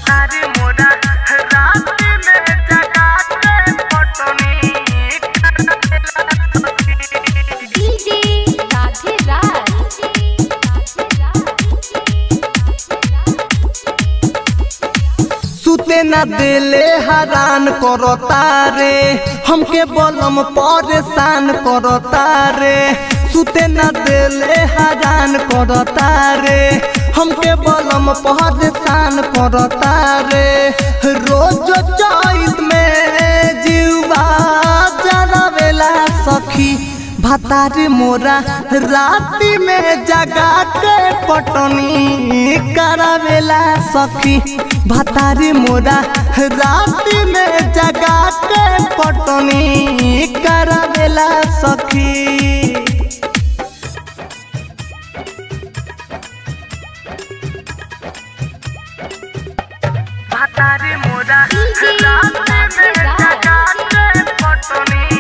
भातारी मोरा राती में जगा के पटनी डीजे राधे राज सुते न देले हरान करता रे हमके बलम परेशान करता रे सुते न देले हरान करता रे हमके बलम परेशान करता रे रोज चैत में जीवा जरावेला सखी भातारी मोरा राती में जगा के पटनी करावेला सखी भातारी मोरा राती में जगा के पटनी करावेला सखी भातारी मोरा डीजे राती में जगा के पटनी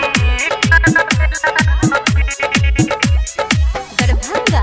दरभंगा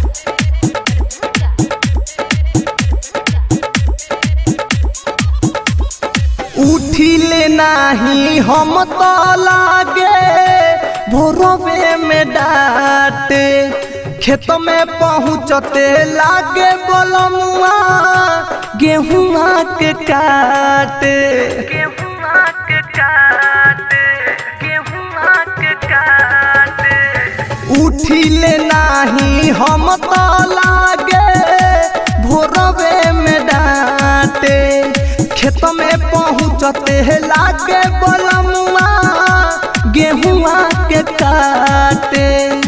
उठिले नाही हम तो लागे भोरवे में डाटे खेत में पहुँचते लागे बोलमुआ गेहुआ के काटे गेहुआ के काटे गेहुआ के काटे उठिले नाही हम तो लागे भोरवे में डाटे खेत में पहुँचते लागे बोलमुआ गेहुआ के काटे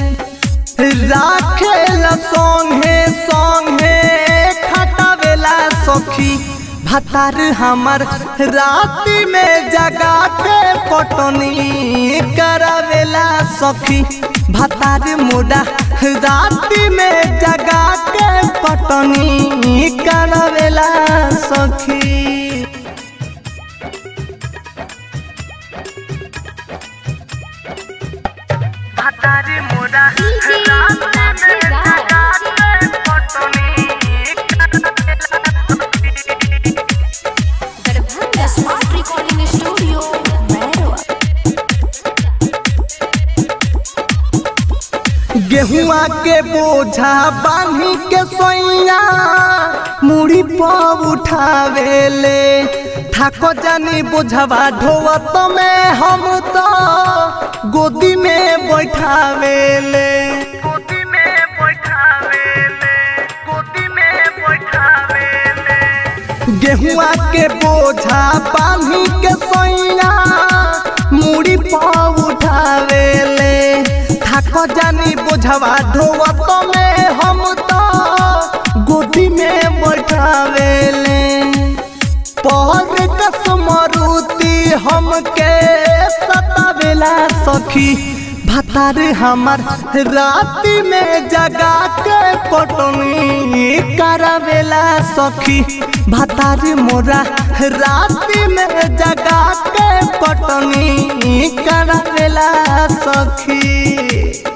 राखेला संगे संगे खटावेला सखी भतार हमर राति में जगा के पटनी करावेला सखी भतार मोड़ा राति में जगा के पटनी करावेला सखी भातारी मोरा डीजे राती में राधे जगा राज के पटनी Darbhanga smart recording studio Mairwa गेहुआ के बोझा बांधी के सोइया मुड़ी पर उठावेले थाको जानी बोझवा ढोवत में हम तो गोदी में बैठावेले गोदी में बैठावेले गोदी में बैठावेले गेहुआ के बोझा बांधी के सोइया मुड़ी पर उठावेले थाको जानी बोझवा ढोवत में हम तो गोदी में बैठावेले पहर कसमरुति हमके सतावेला सखी भतार हमर राति में जगा के पटनी करावेला सखी भतार मोरा राति में जगा के पटनी करावेला सखी